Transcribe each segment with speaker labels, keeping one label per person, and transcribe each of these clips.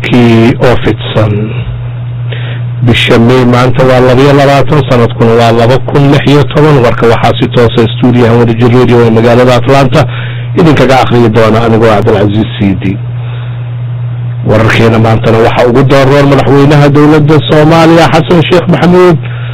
Speaker 1: warkii oo fidsan bisha may maanta waa labayo labaatan sanadkuna waa laba kun lix iyo toban warka waxaa si toosa stuudiyaha wadajir radio ee magaalada atlanta idinkaga akhriyi doona anigoo cabdilcaziiz cidi wararkeena maantana waxaa ugu dooroor madaxweynaha dowladda soomaaliya xasan sheekh maxamuud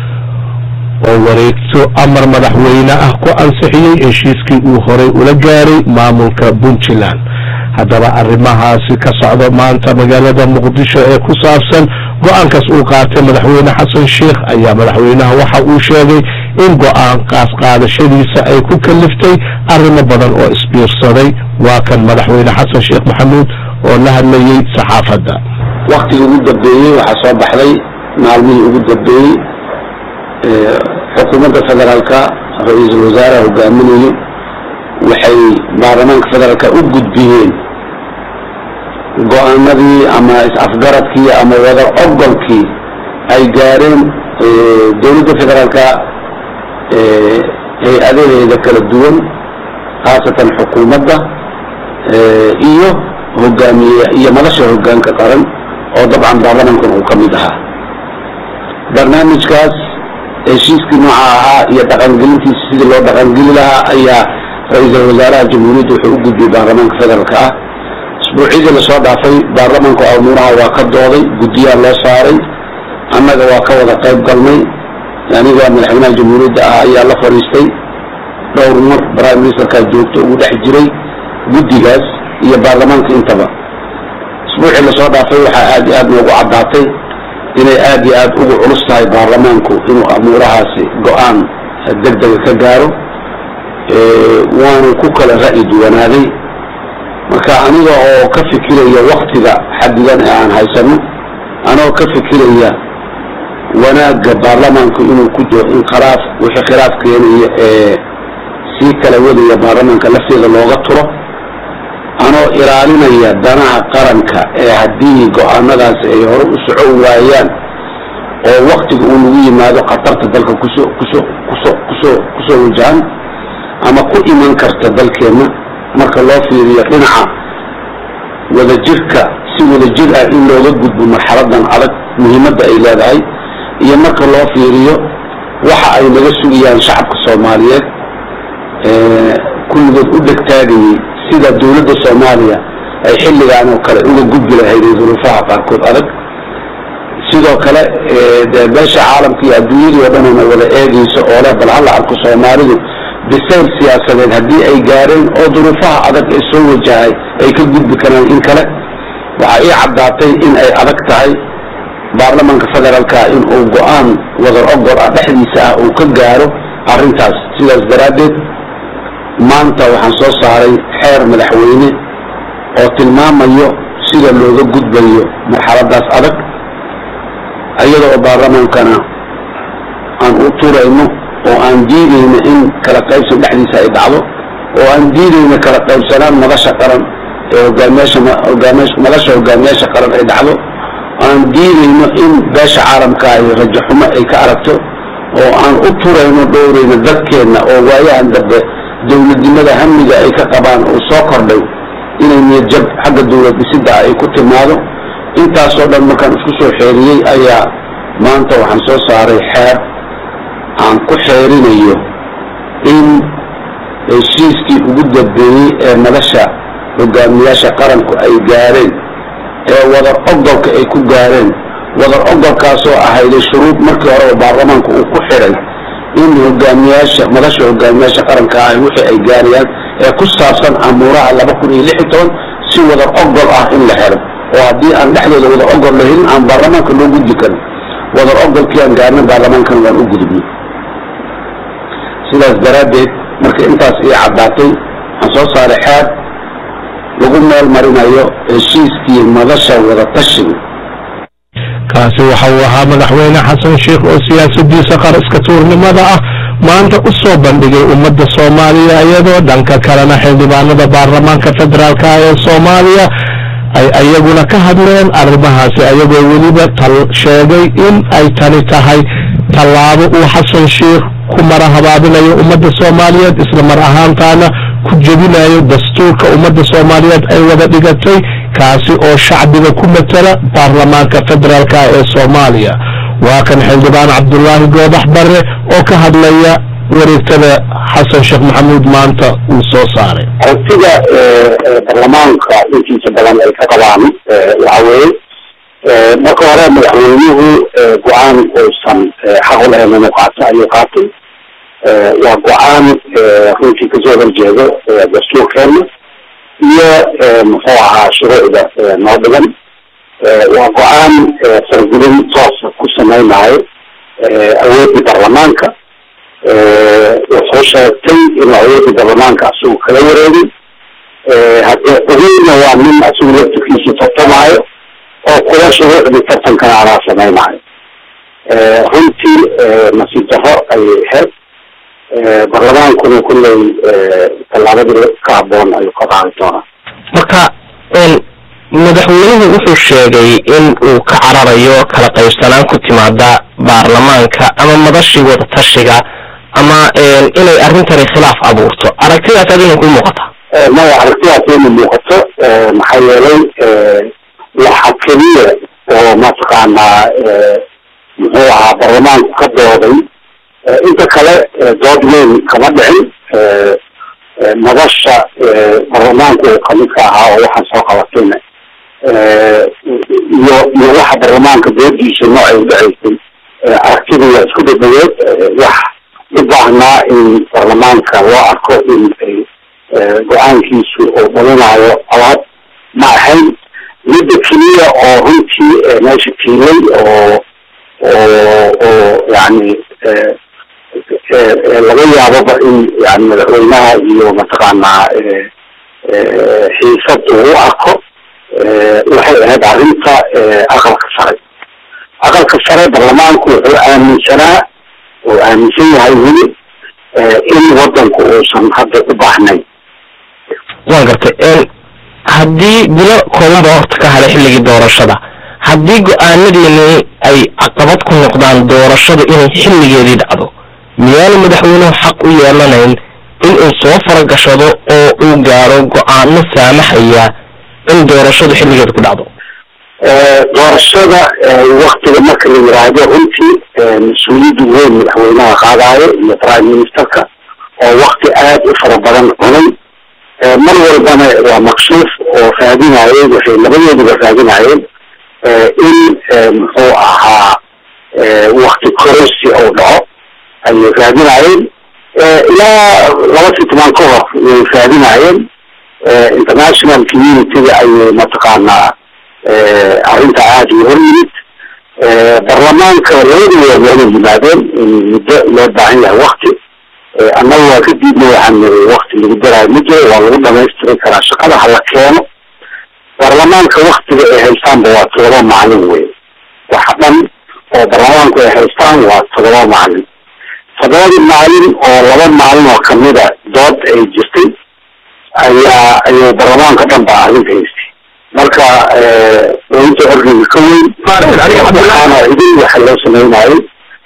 Speaker 1: oo wareegto amar madaxweyne ah ku ansixiyey heshiiskii uu horay ula gaaray maamulka puntland haddaba arrimahaasi ka socdo maanta magaalada muqdisho ee ku saabsan go-aankaas uu qaatay madaxweyne xasan sheekh ayaa madaxweynaha waxa uu sheegay in go-aankaas qaadashadiisa ay ku kaliftay arrimo badan oo isbiirsaday waa kan madaxweyne xasan sheekh maxamuud oo la hadlayey saxaafadda
Speaker 2: waktigii ugu dambeeyey waxaa soo baxday maalmihii ugu dambeeyey xukuumadda federaalka ra-iisul wasaaraha hogaaminayay waxay baarlamaanka federaalka u gudbiyeen go-aanadii ama is-afgaradkii ama wada ogolkii ay gaareen dowladda federaalka hay-adaheeda kala duwan khaasatan xukuumadda iyo hogaamiye iyo madasha hogaanka qaran oo dabcan baarlamaankan uu ka mid ahaa barnaamijkaas heshiiskii nooca ahaa iyo dhaqangelintiisa sidii loo dhaqangeli lahaa ayaa ra-iisul wasaaraha jamhuuriyadda wuxuu u gudbiyey baarlamaanka federaalka ah isbuucyadii lasoo dhaafay baarlamaanku amuuraha waa ka dooday guddiyaa loo saaray annaga waa ka wada qayb galnay aniga madaxweynaha jamhuuriyadda ah ayaa la fadhiistay dhowr mar prime ministerkaa joogto ugu dhex jiray guddigaas iyo baarlamaanka intaba isbuucii lasoo dhaafay waxaa aad iyo aad noogu caddaatay inay aad iyo aad ugu culus tahay baarlamaanku inuu amuurahaasi go-aan deg dega ka gaaro waanu ku kala ra'yi duwanaaday marka aniga oo ka fikiraya waktiga xadidan ee aan haysano anigoo ka fikiraya wanaagga baarlamaanku inuu ku jiro in khilaaf wixii khilaaf keenaya ee sii kala wadaya baarlamaanka lafteeda looga turo anoo ilaalinaya danaha qaranka ee haddii go-aanadaasi ay hore u socon waayaan oo waktiga uu nagu yimaado khatarta dalka kusoo kusoo kusoo kusoo kusoo wajahan ama ku iman karta dalkeenna marka loo fiiriyo dhinaca wadajirka si wadajir ah in looga gudbo marxaladan adag muhiimadda ay leedahay iyo marka loo fiiriyo waxa ay naga sugayaan shacabka soomaaliyeed kulligood u dhegtaagayay sida dowladda soomaaliya ay xilligaan oo kale uga gudbi lahayd duruufaha qaarkood adag sidoo kale dee beesha caalamka iyo adduunyadii oo dhan ona wada eegayso oo leh bal hala arko soomaalidu bisayl siyaasadeed haddii ay gaareen oo duruufaha adag ee soo wajahay ay ka gudbi karaan in kale waxaa ii caddaatay in ay adag tahay baarlamaanka federaalka in uu go-aan wadar ogol ah dhexdiisa ah uu ka gaaro arrintaas sidaas daraaddeed maanta waxaan soo saaray xeer madaxweyne oo tilmaamayo sida looga gudbayo marxaladaas adag iyada oo baarlamaankana aan u turayno oo aan diidayno in kala qaybsan dhexdiisa ay dhacdo oo aan diidayno kala qaybsanaan madasha qaran ee hogaamiyaasha hogaamiyaasha madasha hogaamiyaasha qaran ay dhacdo aan diidayno in beesha caalamka ay rajaxumo ay ka aragto oo aan u turayno dhowrayno dadkeenna oo waayahan dambe dowladnimada hamiga ay ka qabaan uu soo kordhay inay niyadjab xagga dowlad dhisidda ay ku timaado intaasoo dhan markaan isku soo xeeriyey ayaa maanta waxaan soo saaray xeer aan ku xeerinayo in heshiiskii ugu dambeeyey ee madasha hogaamiyaasha qaranku ay gaareen ee wadar ogolka ay ku gaareen wadar ogolkaasoo ahayday shuruud markii horeba baarlamaanku uu ku xidhay in hogaamiyaasha madasha hogaamiyaasha qaranka ah wixii ay gaarayaan ee ku saabsan amuuraha laba kun iyo lix iyo toban si wadar ogol ah in la helo oo haddii aan dhexdooda wadar ogol la helin aan baarlamaanka loo gudbi karin wadar ogolkii aan gaarna baarlamaankana waan u gudubnay sidaas daraaddeed marka intaas ii caddaatay waxaan soo saaray xeer lagu meel marinayo heshiiskii madasha wada tashiga
Speaker 1: kaasi waxa uu ahaa madaxweyne xasan sheekh oo siyaasadiisa qaraska tuurnimada ah maanta u soo bandhigay ummadda soomaaliya iyadoo dhanka kalena xildhibaanada baarlamaanka federaalka ee soomaaliya ay ayaguna ka hadleen arrimahaasi ayagoo weliba tal sheegay in ay tani tahay tallaabo uu xasan sheekh ku mara habaabinayo ummadda soomaaliyeed isla mar ahaantaana ku jebinayo dastuurka ummadda soomaaliyeed ay wada dhigatay kaasi oo shacbiga ku matala baarlamaanka federaalka ee soomaaliya waa kan xildhibaan cabdulaahi goodax bare oo ka hadlaya wareegtada xasan sheekh maxamuud maanta uu soo saaray
Speaker 2: aragtida baarlamaanka intiisa badan ay ka qabaan waxa weeye marka hore madaxweynuhu go-aan uusan xaq u lahayn inuu qaato ayuu qaatay waa go-aan runtii kasoo horjeedo dastuurkeena iyo muxuu ahaa shuruucda noo dhigan waa go-aan fargulin toosa ku samaynayo awoodii baarlamaanka wuxuu sheegtay inuu awoodii baarlamaanka asigu kala wareegay haddee xubinna waa nin asigu laftirkiisa tartamaayo oo kula shuruucdii tartankana anaa samaynayo runtii nasiib daro ayay ahayd baarlamaankuna kulley tallaabadii ka haboon ayuu ka qaadi doonaa
Speaker 3: marka madaxweynuhu wuxuu sheegay in uu ka cararayo kala qaybsanaan ku timaada baarlamaanka ama madashii wadatashiga ama inay arrintani khilaaf abuurto aragtidaas adina ku muuqata
Speaker 2: maya aragtidaas ina muuqato maxaa yeelay waxa keliya oo mataqaanaa muxuu ahaa baarlamaanku ka dooday inta kale dood weyn kama dhicin madasha baarlamaanku uu kamidka ahaa oo waxaan soo qabatayna iyo iyo waxa baarlamaanka doodiisa noocay udhacaysay aragtida waa isku dhadhaweed wax u baahnaa in baarlamaanka loo arko in ay go-aankiisu uu dhalinayo alaab ma ahayn midda keliya oo runtii meesha tiilay oo oo oo yani laga yaaboba in yani madaxweynaha iyo mataqaanaa xiisad uu u arko waxay ahayd arrinta aqalka sare aqalka sare baarlamaanku wuxuu aaminsanaa oo aaminsan yahay weli in wadanku uusan hadda u baahnayn
Speaker 3: waan gartay haddii bilo koobanba horta ka hadhay xilligii doorashada haddii go-aanadiini ay caqabad ku noqdaan doorashadu inay xilligeedii dhacdo miyaanu madaxweynuhu xaq u yeelanayn in uu soo faragashado oo uu gaaro go-aano saamaxaya in doorashadu xilligeeda ku dhacdo
Speaker 2: doorashada waktiga marka la yiraahdo runtii mas-uuliyadda weyn madaxweynaha qaadaayo iyo prime ministerka oo wakti aad u fara badan cunay mar walbana waa maksuuf oo raadinayeen waxay labadooduba raadinayeen in muxuu ahaa wakti kororsi oo dhaco ayay raadinayeen ilaa laba sitmaan ka hor way raadinayeen international community-ga ayay mataqaanaa arrinta aada u hor yimid baarlamaanka labadooda wada yimaadeen in muddo loo baahan yahay wakti annaga waa ka diidna waxaan niri wakti lagu daraayo ma jiro waa lagu dhamaystiri karaa shaqada hala keeno baarlamaanka waktiga ay haystaanba waa todoba maalin wey waxa dhan oo baarlamaanku ay haystaan waa todoba maalin todobadii maalin oo laba maalin oo kamida dood ay jirtay ayaa ayuu baarlamaanka dhan ba arrinta haystay marka inta orgiga ka weyn waxaana idin waxa loo sameynayay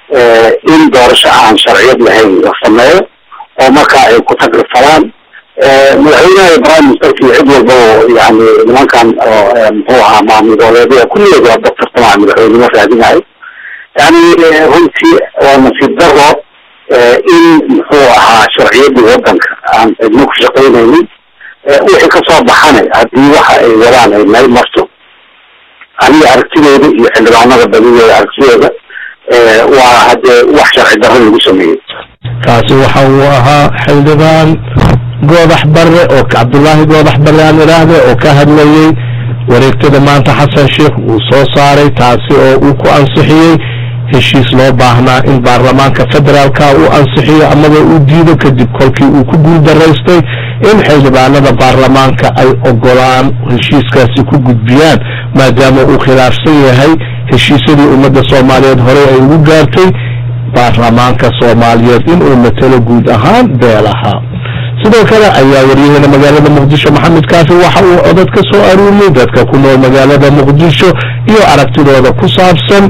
Speaker 2: in doorasho aan sharciyad lahayn la sameeyo oo markaa ay ku tagrifalaan madaxweynaha prime ministerka iyo cid walba oo yani nimankan muxuu ahaa maamulgoboleedyada kulligood waa dad tartamaa madaxweynimo raadinayo yani runtii waa nasiib daro in muxuu ahaa sharciyadii wadanka aan cidno ku shaqaynaynin wixii kasoo baxana haddii waxa ay wadaan ay meel marto aniga aragtidooda iyo xildhibaanada badidooda aragtidooda waa haddee wax sharci darro lagu sameeyey
Speaker 1: kaasi waxa uu ahaa xildhibaan goodax bare oo cabdullaahi goodax bare aan idhaahde oo ka hadlayey wareegtada maanta xasan sheekh uu soo saaray taasi oo uu ku ansixiyey heshiis loo baahnaa in baarlamaanka federaalka uu ansixiyo amaba uu diido kadib kolkii uu ku guuldaraystay in xildhibaanada baarlamaanka ay ogolaan heshiiskaasi ku gudbiyaan maadaama uu khilaafsan yahay heshiisyadii ummadda soomaaliyeed horey ay ugu gaartay baarlamaanka soomaaliyeed inuu matalo guud ahaan beelaha sidoo kale ayaa waryaheena magaalada muqdisho maxamed kaafi waxa uu codad ka soo aruuriyey dadka ku nool magaalada muqdisho iyo aragtidooda ku saabsan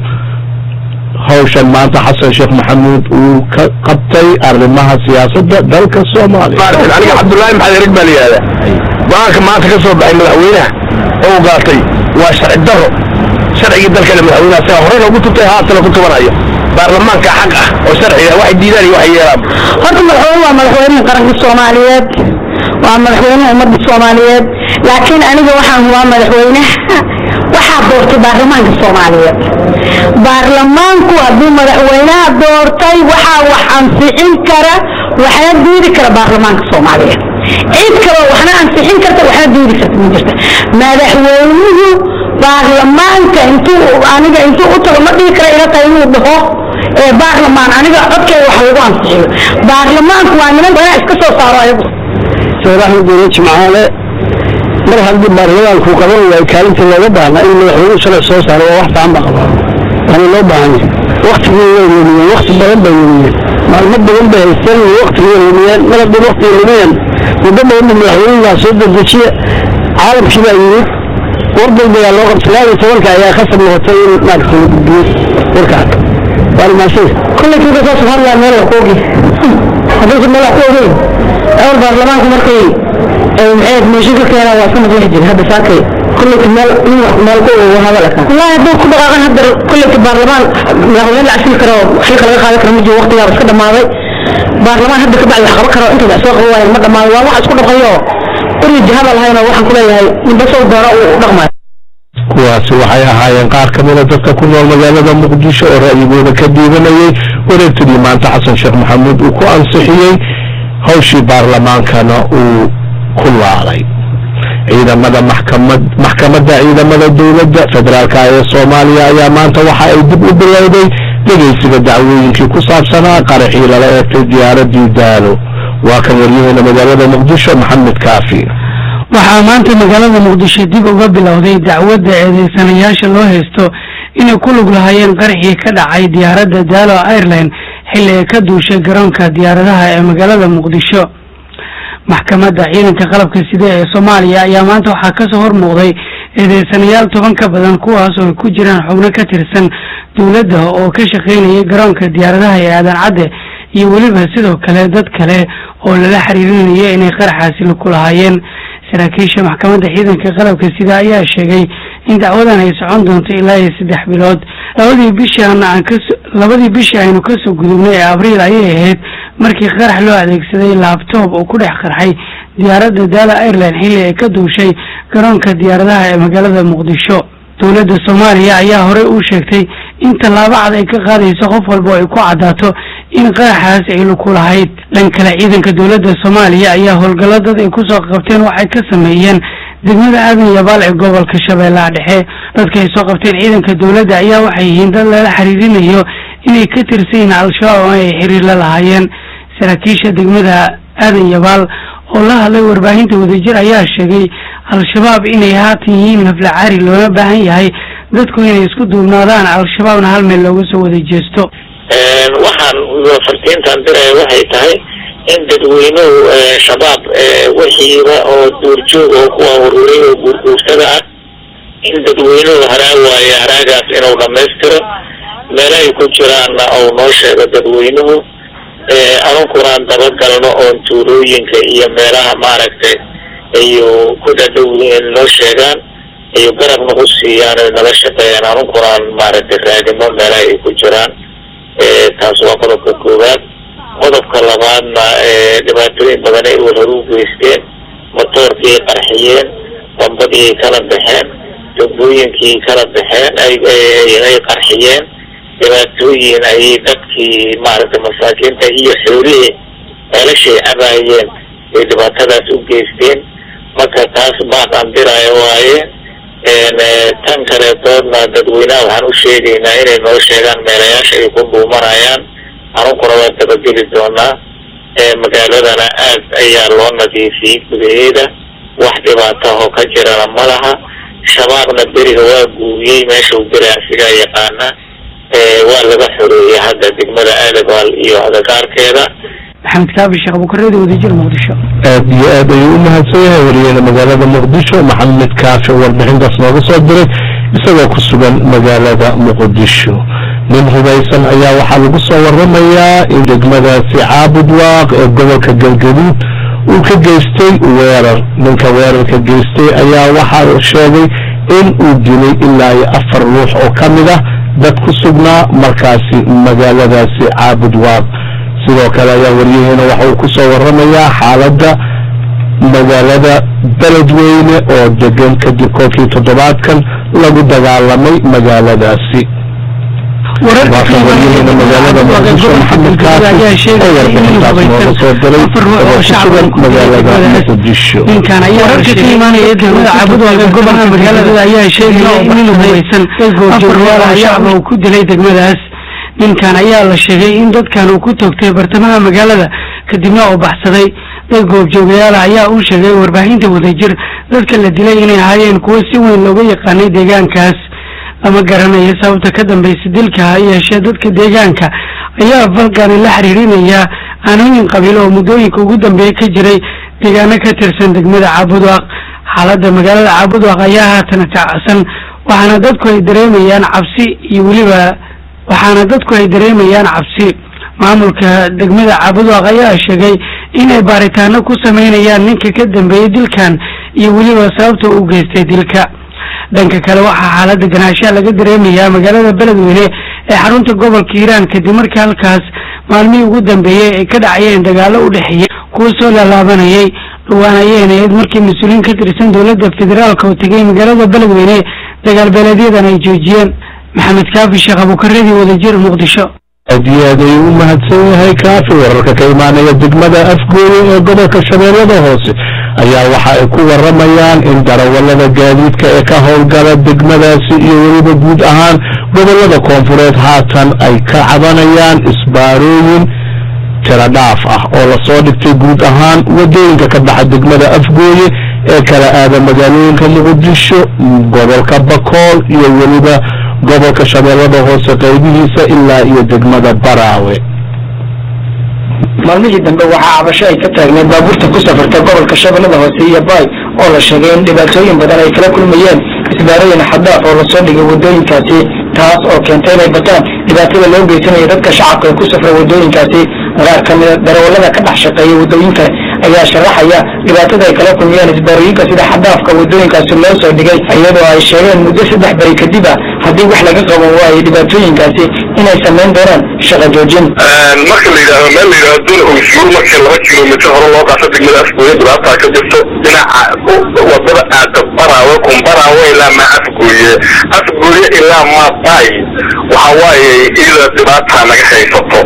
Speaker 1: hawshan maanta xasan sheekh maxamuud uu ka qabtay arrimaha siyaasadda dalka soomaaliya
Speaker 3: aniga cabdullaahi maxamed erig baa la yihahdaa
Speaker 4: go-aanka maanta ka soo baxay madaxweynaha oo u gaatay waa sharci daro sharcigii dalkana madaxweynaha sigaa horey loogu tubtay haatana ku tubanayo baarlamaanka xaq ah oo sharciga waxay diidaan iyo waxay yeelaan
Speaker 5: horta madaxweyne waa madaxweynihii qaranka soomaaliyeed waa madaxweynaha ummadda soomaaliyeed laakiin aniga waxaan hubaa madaxweynaha waxaa doortay baarlamaanka soomaaliyeed baarlamaanku hadduu madaxweynaha doortay waxaa wax ansixin kara waxna diidi kara baarlamaanka soomaaliyeed cid kaloo waxna ansixin karta waxna diidi karta ma jirta madaxweynuhu baarlamaanka intuu aniga intuu u tago ma dhihi kara ila tahay inuu dhaho ee baarlamaan aniga codkeeda wax lagu ansixiyo baarlamaanku waa niman badan iska soo saaro ayagu
Speaker 4: seeraha guure jimcaale mar haddii baarlamaanku qaban waayo kaalinta looga baahna in madaxweynuhu sharci soo saaro waa wax fiican ba qabaa waana loo baahan yahay waktigii way lumiyeen wakti badan bay lumiyeen maalmo badan bay haysteen iyo waktigii way lumiyeen mar haddii waktigii lumiyeen muddo badan ba madaxweynuhu soo dedejiye caalamkii baa yimid war degdegaa loo qabtay laba iyo tobanka ayaa khasab noqotay in maaragta la gudbiyo warkaas waana maasay
Speaker 5: kulley kii kasoo safar meel wax ku ogi haddaysan meel wax ku ogeyn awal baarlamaanku markay maxay meesho ka keenaan waa iska maqlixi jiray hadda saakay kulleyka meel in wax meel ku ogo hadal ka wallahi hadduu ku dhaqaaqan hadda kulleyka baarlamaan madaxweyne la casili karo xilka laga qaadan karo ma jiro waqtigaaba iska dhamaaday baarlamaan hadda kabacdi wax qaban karo intooda soo qaban waayan ma dhamaaday waa wax isku dhaqayo uri jihada lahayn oo waxaan ku leeyahay ninba soo doona uu dhaqmayo
Speaker 1: kuwaasi waxay ahaayeen qaar ka mida dadka ku nool magaalada muqdisho oo ra'yigooda ka diibanayay wareegtadii maanta xasan sheekh maxamuud uu ku ansixiyey hawshii baarlamaankana uu ku laalay ciidamada maxkamad maxkamadda ciidamada dowladda federaalka ee soomaaliya ayaa maanta waxa ay dib u bilowday dhegeysiga dacwooyinkii ku saabsanaa qaraxii lala eegtay diyaaradii daalo waa kan waryaheena magaalada muqdisho maxamed kaafi
Speaker 6: waxaa maanta magaalada muqdisho dib uga bilowday dacwadda eedeysanayaasha loo haysto inay ku lug lahaayeen qaraxii ka dhacay diyaaradda daalo airline xilli ay ka duushay garoonka diyaaradaha ee magaalada muqdisho maxkamadda ciidanka qalabka sida ee soomaaliya ayaa maanta waxaa kasoo hor muuqday eedeysanayaal toban ka badan kuwaas oo ay ku jiraan xubno ka tirsan dowladda oo ka shaqaynayay garoonka diyaaradaha ee aadan cadde iyo weliba sidoo kale dad kale oo lala xiriirinaya inay qaraxaasi ku lahaayeen saraakiisha maxkamadda ciidanka qalabka sida ayaa sheegay in dacwadan ay socon doonto ilaa iyo saddex bilood labadii bishii aan kas labadii bishii aynu kasoo gudubnay ee abriil ayay ahayd markii qarax loo adeegsaday laabtoob oo ku dhex qarxay diyaaradda daala airline xilli ay ka duushay garoonka diyaaradaha ee magaalada muqdisho dowladda soomaaliya ayaa horey u sheegtay in tallaabo cad ay ka qaadayso qof walba oo ay ku caddaato in qaraxaas ay luku lahayd dhan kale ciidanka dowladda soomaaliya ayaa howlgallo dad ay kusoo qabteen waxay ka sameeyeen degmada aadan yabaal ee gobolka shabeellaha dhexe dadka ay soo qabteen ciidanka dowladda ayaa waxay yihiin dad lala xiriirinayo inay ka tirsan yihiin al-shabaab oo ay xiriir la lahaayeen saraakiisha degmada aadan yabaal oo la hadlay warbaahinta wadajir ayaa sheegay al-shabaab inay haatan yihiin naflacaari loona baahan yahay dadku inay isku duubnaadaan al-shabaabna hal meel looga soo wada jeesto
Speaker 7: waxaan fartiintan diraya waxay tahay in dadweynuhu shabaab wixiiba oo duurjoog oo kuwa ururay oo guurguursada ah in dadweynuhu haraag waayo haraagaas inuu dhamaystiro meelahay ku jiraanna uu noo sheego dadweynuhu anunkuna aan dabagalno oon tuulooyinka iyo meelaha maaragtay ayu ku dhadhow noo sheegaan iyo garabna u siiyaan oy nala shaqeeyaan anunkuna aan maaragtay raadino meelaha ay ku jiraan taas waa qodobka koowaad qodobka labaadna dhibaatooyin badan ay walhor u geysteen motoorkii qarxiyeen bambadii kala baxeen dambooyinkii kala baxeen ay qarxiyeen dhibaatooyin ayay dadkii maaragtay masaakiinta iyo xoolihii ceelashay cabaayeen ay dhibaatadaas u geysteen marka taas baaqaan diraayo waaye tan kaleetoodna dadweynaha waxaan u sheegaynaa inay noo sheegaan meelayaasha ay ku dhuumanayaan anunkuna waan dabageli doonaa magaaladana aad ayaa loo nadiifiyey gudaheeda wax dhibaatahoo ka jirana ma laha shabaabna beriga waa guuriyey meesha u beri asigaa yaqaana waa laga xoreeyey hadda degmada aadabaal iyo agagaarkeeda
Speaker 6: maxamed kaabi sheekh abukareedi wadajir muqdisho
Speaker 1: aad iyo aad ayuu u mahadsan yahay wariyeena magaalada muqdisho maxamed kaafi oo warbixintaas nooga soo diray isagoo ku sugan magaalada muqdisho nin hubaysan ayaa waxaa lagu soo waramayaa in degmadaasi caabud waaq ee gobolka galgaduud uu ka geystay weerar ninka weerarka geystay ayaa waxaa sheegay in uu dilay ilaa iyo afar ruux oo ka mid ah dad ku sugnaa markaasi magaaladaasi caabud waaq sidoo kale ayaa waryaheena waxa uu ku soo waramayaa xaaladda magaalada beledweyne oo degan kadib kolkii toddobaadkan lagu dagaalamay magaaladaasi waakan waryaheena magaalada muqdisho maxamed kaasi oo warbixintaas nooga soo diray oo ku sugan magaalada muqdisho
Speaker 6: ninkan ayaa wararka ka imaanaya degmada cabudwaaga gobolka magaalada ayaa sheegaya in nin hubaysan afar ruux oo shacba uu ku dilay degmadaas ninkan ayaa la sheegay in dadkan uu ku toogtay bartamaha magaalada kadibna uu baxsaday dad goobjoogayaala ayaa u sheegay warbaahinta wadajir dadka la dilay inay ahaayeen kuwo si weyn looga yaqaanay deegaankaas lama garanayo sababta ka dambaysa dilka ha yeeshee dadka deegaanka ayaa falkani la xiriirinaya aanooyin qabiil oo muddooyinka ugu dambeeya ka jiray deegaano ka tirsan degmada caabudwaaq xaaladda magaalada caabudwaaq ayaa haatan kacsan waxaana dadku ay dareemayaan cabsi iyo weliba waxaana dadku ay dareemayaan cabsi maamulka degmada caabudwaaq ayaa sheegay inay baaritaano ku sameynayaan ninka ka dambeeyey dilkan iyo weliba sababta u geystay dilka dhanka kale waxaa xaaladda ganaashaha laga dareemayaa magaalada beledweyne ee xarunta gobolka hiiraan kadib markii halkaas maalmihii ugu dambeeyey ay ka dhacayeen dagaalo u dhexeeya kuwa soo laalaabanayay dhawaan ayeen ahayd markii mas-uuliyiin ka tirsan dowladda federaalka oo tegay magaalada beledweyne dagaal beeleedyadan ay joojiyeen maxamed kaafi sheekh abuukaradii wadajir muqdisho
Speaker 1: aad iyo aad ayuu u mahadsan yahay kaafi wararka ka imaanaya degmada afgooye ee gobolka shabeellada hoose ayaa waxa ay ku waramayaan in darawallada gaadiidka ee ka howlgala degmadaasi iyo weliba guud ahaan gobollada koonfureed haatan ay ka cabanayaan isbaarooyin tira dhaaf ah oo lasoo dhigtay guud ahaan wadooyinka ka baxa degmada afgooye ee kala aada magaalooyinka muqdisho gobolka bakool iyo weliba gobolka shabeellada hoose qaybihiisa ilaa iyo degmada baraawe
Speaker 8: maalmihii dambe waxaa cabasho ay ka taagneed baabuurta ku safarta gobolka shabeellada hoose iyo baay oo la sheegay in dhibaatooyin badan ay kala kulmayeen isbaarooyin xaddaaf oo lasoo dhigay wadooyinkaasi taas oo keentay inay bataan dhibaatada loo geysanayo dadka shacabka ee ku safra wadooyinkaasi qaar ka mida darawallada ka dhex shaqeeya wadooyinka ayaa sharaxaya dhibaatada ay kala kulmayaan isbaarooyinka sida xaddaafka wadooyinkaasi loo soo dhigay iyadoo ay sheegeen muddo saddex beri kadib ah haddii wax laga qaban waayo dhibaatooyinkaasi inay samayn doonaan shaqo joojin
Speaker 9: marka la yidhaahdo meel la yidhahdo dun ogsuur markii laba kilomitr hore loo qaasa degmada afgooye dhibaataa ka jirto dhinaca wadada aada baraawe kumbaraawe ilaa maa afgooye afgooye ilaa maa baay waxa waaye iyada dhibaataa naga haysato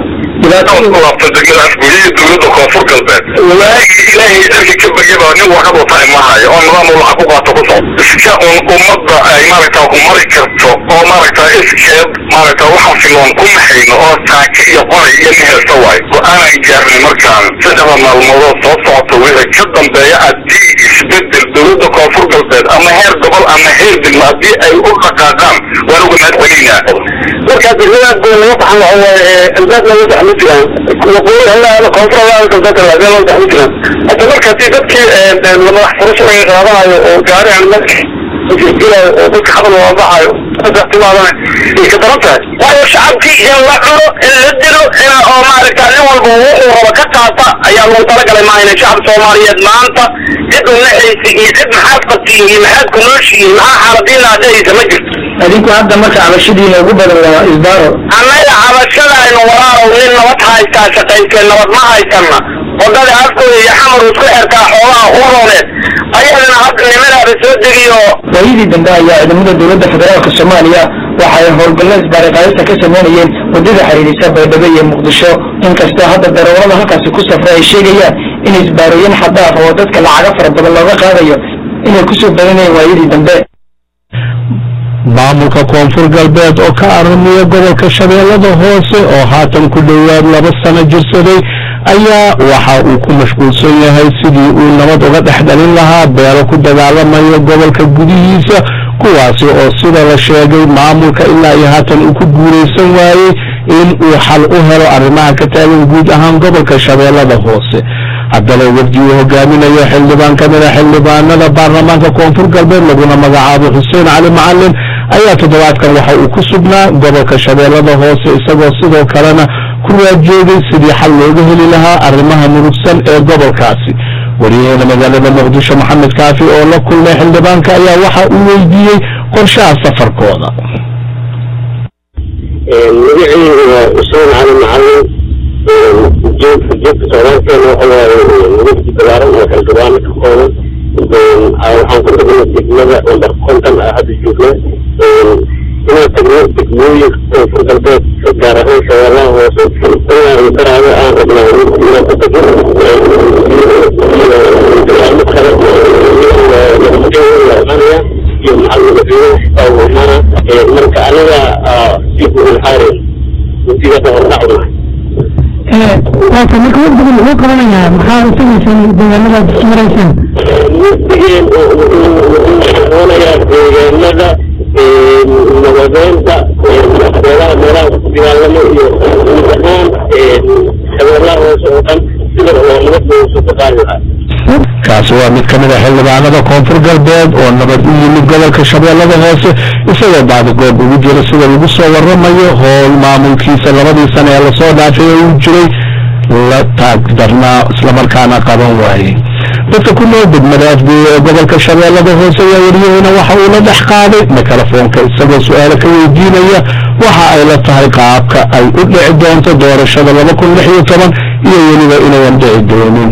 Speaker 9: laabta degmada afgooye iyo dowladda koonfur galbeed waagii ilaahay dalki ka baryaba nin warqad wata imahayo oo nidaam uu lacag ku qaato ku socdo iska un ummadda ay maaragta ku mari karto oo maaragta iskeed maaragta waxaan filoon ku maxayno oo taaka iyo qoray iyo nihelsa waayo go-aanan gaarnay markaan saddexda maalmoodoo soo socota wixii ka dambeeya haddii isbedel dowladda koonfur galbeed ama heer gobol ama heer degmo haddii ay u dhaqaaqaan waan uga mahad celinaa
Speaker 2: markaa degmadaas baa laga baxan waxa waaye albaab laga baxmi jiraan waqooyi halaada koonfur halaada galbeedka laga loo baxmi jiraan hadda markaasi dadkii madax furasho laga qaadanayo oo gaari aan madax jirjirayo oo dadka xabal waa baxayo timaadana ay ka daran tahay
Speaker 9: waayo shacabkii in la cuno in la dilo in oo maaragta nin walba wuxuu raba ka qaata ayaa lagu talagalay maahayna shacab soomaaliyeed maanta cid u naxaysa iyo cid maxaad qabtiin iyo maxaad ku nooshihiin maxaa xaaladiina adhahaysa ma jirto
Speaker 8: adinku hadda marka cabashadiina ugu badan waa isbaaro
Speaker 9: annaga cabashadaynu walaalow nin nabad haystaa shaqaysteen nabad ma haysana wadada afkooda iyo xamar isku xirtaa xoolaha urooneed ayadana hadda nimadaada soo degiyo
Speaker 8: waayadii dambe ayaa ciidamada dowladda federaalka soomaaliya waxa ay howlgallo isbaariqaadista ka sameynayeen waddada xiriirisa baydhabo iyo muqdisho inkastoo hadda darawallada halkaasi ku safra ay sheegayaan in isbaarooyin xadaaf oo dadka lacaga fara badan looga qaadayo inay kusoo badanayeen waayadii dambe
Speaker 1: maamulka koonfur galbeed oo ka aramiya gobolka shabeellada hoose oo haatan ku dhowaad laba sano jirsaday ayaa waxa uu ku mashquulsan yahay sidii uu nabad uga dhex dhalin lahaa beelo ku dagaalamayo gobolka gudihiisa kuwaasi oo sida la sheegay maamulka ilaa iyo haatan uu ku guulaysan waayey in uu xal u helo arrimaha ka taagan guud ahaan gobolka shabeellada hoose haddaba wafdi uu hogaaminayo xildhibaan ka mid a xildhibaanada baarlamaanka koonfur galbeed laguna magacaabo xuseen cali macalin ayaa toddobaadkan waxa uu ku sugnaa gobolka shabeellada hoose isagoo sidoo kalena ku raadjoogay sidii xal looga heli lahaa arrimaha murugsan ee gobolkaasi wariyaheena magaalada muqdisho maxamed kaafi oo la kulmay xildhibaanka ayaa waxa uu weydiiyey qorshaha safarkooda
Speaker 7: magacaygu waa xuseen cali macalin ujeedka jeedka socdaalkeena waxa waaye mudugti balaaran oo xildhibaano ka kooban waxaan ku tagnay degmada lambar konton ah hadda joogna inaan tagno degmooyin koonfur galbeed gaar ahaan shabeellaha hoose inaan daraaga aan rabnaa inaan ku tagno deegaano kale imanaya iyo macalimiinta oo imaana marka aniga dib u ilxaari muddigada hordhacuna
Speaker 6: waata marka waqtiga muxuu qabanayaa maxaa samaysaan deegaanadaad isu maraysaan
Speaker 7: muddigeen qabanayaa deegaanada nabadeynta meelaha meelaha ku dagaalamo iyo guud ahaan shabeellaha hoose oo dhan sida oo nabadda usu ka qaadi lahaa
Speaker 1: kaasi waa mid ka mid a xildhibaanada koonfur galbeed oo nabad u yimid gobolka shabeellada hoose isagoo baadigoob ugu jira sida lagu soo waramayo howl maamulkiisa labadii sane ee lasoo dhaafay oo uu jiray la taagdarnaa islamarkaana qaban waayey dadka ku nool degmada afgeeye ee gobolka shabeellada hoose ayaa wariyaheyna waxa uu la dhex qaaday mikrofoonka isagoo su-aalo ka weydiinaya waxa ay la tahay qaabka ay u dhici doonto doorashada laba kun lix iyo toban iyo weliba inayan dhici doonin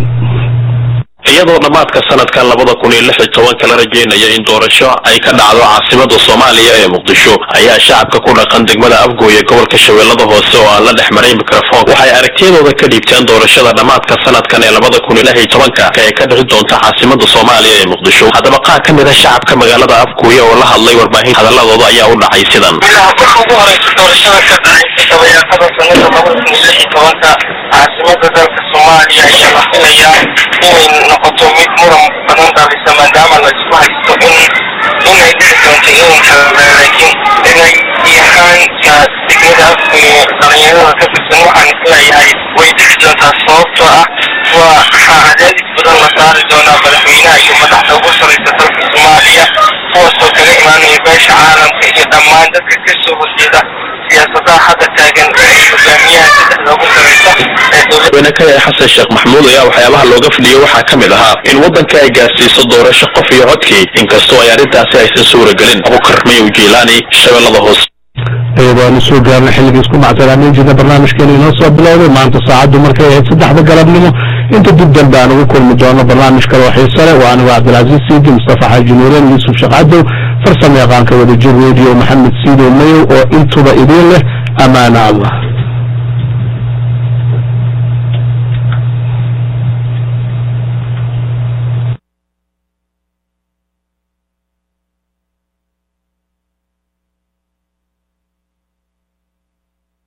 Speaker 10: iyadoo dhammaadka sanadkan labada kun iyo lix iyo tobanka la rajeynaya in doorasho ay ka dhacdo caasimada soomaaliya ee muqdisho ayaa shacabka ku dhaqan degmada afgooye gobolka shabeellada hoose oo aan la dhex maray mikrofon waxay aragtiyadooda ka dhiibteen doorashada dhammaadka sanadkan ee labada kun iyo lix iyo tobanka ee ka dhici doonta caasimada soomaaliya ee muqdisho haddaba qaar ka mid a shacabka magaalada afgooye oo la hadlay warbaahin hadaladooda ayaa u dhacay sidan
Speaker 11: marka ugu horeysa doorashada ka dhacaysa dabayaaqada sanada labada kun iyo lix iyo tobanka caasimada dalka soomaaliya ayaa la filayaa inay noqoto mid muran badan dhalisa maadaama la isku haysto in inay dhici doonto inay kala laakiin dhinayahaanka degmada afgooye dhalinyarada ka tirsan waxaan isleeyahay way dhici doontaa sababtoo ah waa waxaa cadaadis badan la saari doonaa madaxweynaha iyo madaxda ugu sareysa dalka soomaaliya kuwaasoo kaga imaanaya beesha caalamka iyo dhammaan dadka ka soo horjeeda siyaasadaha hadda taagan ee hogaamiyaha saddexda ugu sareysa ee dowladda
Speaker 10: madaxweyne kaya xasan sheekh maxamuud ayaa waxyaabaha looga fadhiyey waxaa ka mid ahaa in waddanka ay gaarsiiso doorasho qof iyo codkii inkastoo ay arrintaasi aysan suuragelin abukar mayow jiilaani shabeellada hoose
Speaker 1: iyadoo aanu soo gaarnay xilligii isku macsanaameyn jirna barnaamijkeena inoo soo bilowday maanta saacaddu markay ahayd saddexda galabnimo inta dib dambe aan ugu kulmi doono barnaamij kale oo xiise leh waa anigu cabdilcasiis siidi mustafa xaaji nuureen yuusuf sheekh cadow farsamo yaqaanka wadajir radio maxamed siidow mayow oo intuba idiin leh amaana allah